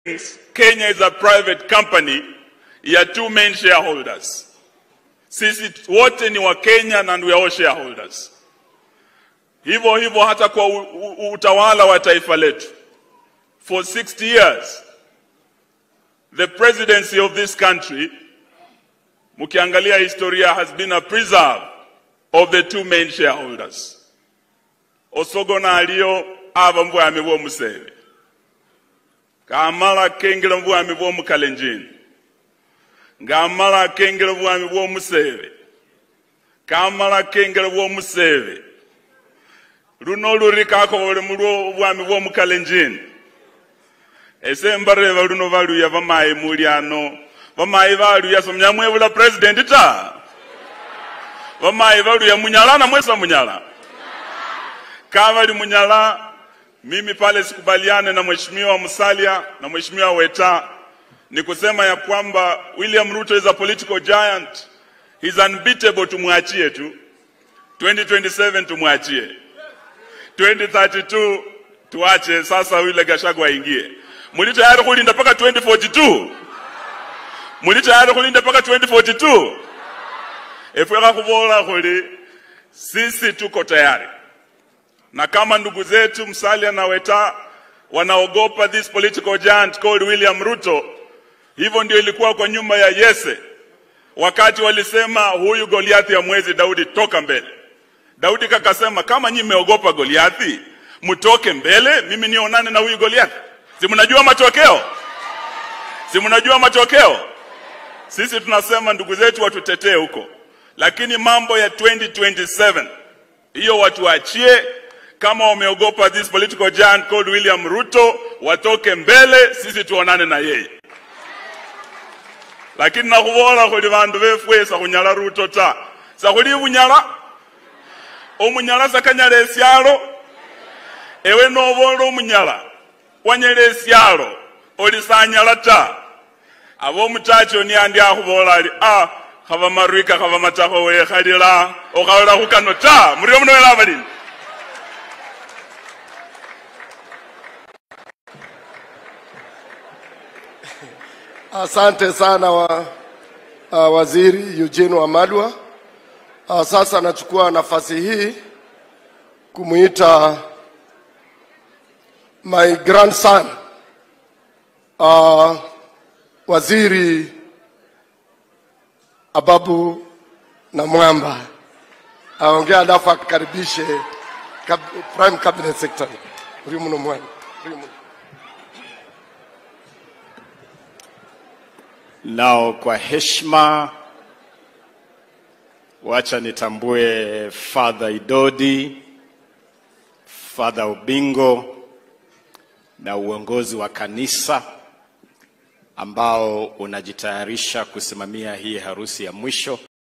Kenya is a private company ya two main shareholders. Sisi wote ni wa Kenya and we are all shareholders. Hivyo hivyo hata kwa u, u, utawala wa taifa letu. For 60 years the presidency of this country mkiangalia historia has been a preserve of the two main shareholders. Osogona aliyo ava mbwami bw'omuseve kamala kengera bwami bw'omukalenjini ng'amala kengera bwami bw'omuseve kamala kengera bw'omuseve luno luri kakobole mulwo obwami bw'omukalenjini ese mbareva luno valuya vamayi muli ano vamayi valuya somnyamwevula president ta vamayi valuya munyala na mwesa munyala kavali munyala mimi pale sikubaliane na mheshimiwa Musalia na mheshimiwa Weta ni kusema ya kwamba William Ruto is a political giant he's unbeatable tumwachie tu 2027 tumwachie 2032 tuache sasa yule Gachagua aingie muli tayari kulinda mpaka 2042 muli tayari kulinda mpaka 2042 efweka kuvola kuli sisi tuko tayari na kama ndugu zetu Musalia na Weta wanaogopa this political giant called William Ruto, hivyo ndio ilikuwa kwa nyuma ya Yese wakati walisema huyu Goliathi ya mwezi Daudi, toka mbele. Daudi kakasema kama nyinyi mmeogopa Goliathi, mtoke mbele, mimi nionane na huyu Goliathi. Si mnajua matokeo? Si mnajua matokeo? Sisi tunasema ndugu zetu watutetee huko, lakini mambo ya 2027 hiyo watuachie kama wameogopa this political giant called William Ruto watoke mbele, sisi tuonane na yeye. Lakini nakuvola kuli vandu vefwe sakunyala Ruto ta sakuli bunyala omunyala sakanyala esyalo ewe novola omunyala wanyala esyalo oli sanyala ta aba omutacho niandi akhuvola ali ah khava marwika khava matakho wekhalila okhaola khukano ta murio muno wela abalini Asante sana wa, uh, Waziri Eugene Wamalwa. Uh, sasa nachukua nafasi hii kumuita my grandson uh, Waziri Ababu na Mwamba aongea, alafu akaribishe kab, Prime Cabinet Secretary uri muno mwanya uri muno. Nao kwa heshima, wacha nitambue Father Idodi, Father Ubingo na uongozi wa kanisa ambao unajitayarisha kusimamia hii harusi ya mwisho.